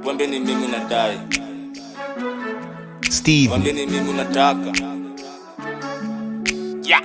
Wambie ni mimi nadai, Steve, wambie ni mimi unataka. Yeah.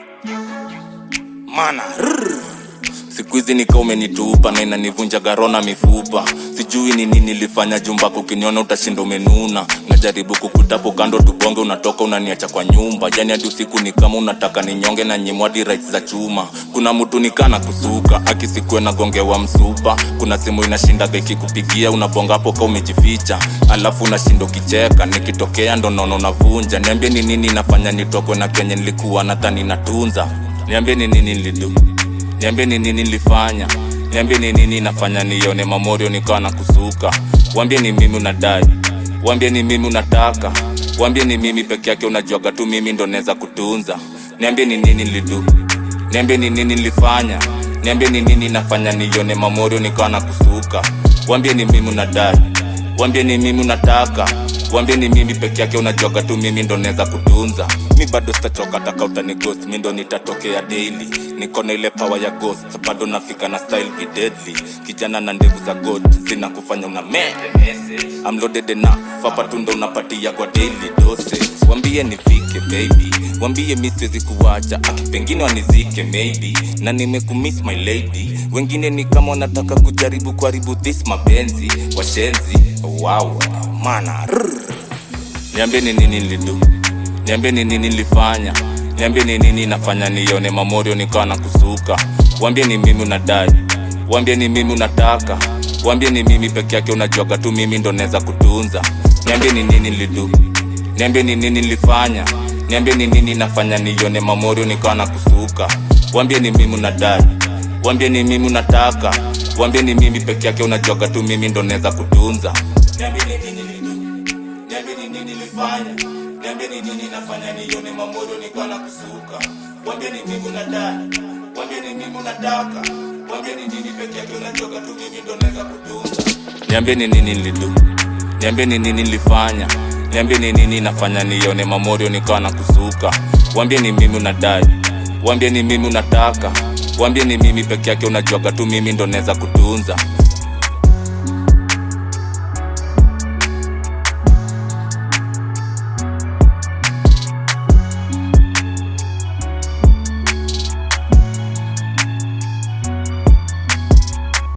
Mana rrr. siku hizi nika umenitupa na inanivunja garona mifupa sijui ni nini nilifanya jumbako ukiniona utashinda umenuna najaribu kukutapo kando tubonge unatoka unaniacha kwa nyumba jani hadi usiku ni kama unataka ninyonge na nyimwadi rights za chuma kuna mtu nikana kusuka akisikue nagongewa msupa kuna simu inashindaga ikikupigia unabonga hapo ka umejificha alafu unashinda ukicheka nikitokea ndo naona unavunja niambie ni nini nafanya nitokwe na kenye nilikuwa nadhani natunza niambie ni nini nilidu niambie ni nini nilifanya niambie ni nini nafanya nione mamorio nikawa na kusuka wambie ni mimi unadai wambie ni mimi unataka wambie ni mimi peke yake unajuaga tu mimi ndo naweza kutunza niambie ni nini nilidu niambie ni nini nilifanya niambie ni nini nafanya nione mamorio nikawa na kusuka wambie ni mimi unadai wambie ni mimi unataka wambie ni mimi peke yake unajuaga tu mimi ndo naweza kutunza mi bado sitachoka taka utani ghost mi ndo nitatokea daily niko na ile power ya ghost bado nafika na style vi deadly kijana na ndevu za god zina kufanya una mete I'm loaded enough hapa tu ndo unapatia kwa daily dose wambie nifike baby wambie mi siwezi kuwacha akipengine wanizike maybe na nimekumiss my lady wengine ni kama wanataka kujaribu kuharibu this mapenzi washenzi wow mana rrr. niambie ni nini nilidu niambie ni nini nilifanya niambie ni nini nafanya nione mamorio nikawa na kusuka wambie ni mimi unadai wambie ni mimi unataka wambie ni mimi peke yake unajuaga tu mimi ndo naweza kutunza niambie ni nini nilidu niambie ni nini nilifanya niambie ni nini nafanya nione mamorio nikawa na kusuka wambie ni mimi unadai wambie ni mimi unataka wambie ni mimi peke yake unajuaga tu mimi ndo naweza kutunza niambie ni nini nilidu niambie ni nini nilifanya niambie ni nini nafanya nione mamorio nikawa na kusuka wambie ni mimi unadai wambie ni mimi unataka wambie ni nini peke yake unajuaga tu mimi ndo naweza kutunza niambie ni nini nilidu niambie ni nini nilifanya niambie ni nini nafanya nione mamorio nikawa na kusuka wambie ni mimi unadai wambie ni mimi unataka wambie ni mimi peke yake unajuaga tu mimi ndo naweza kutunza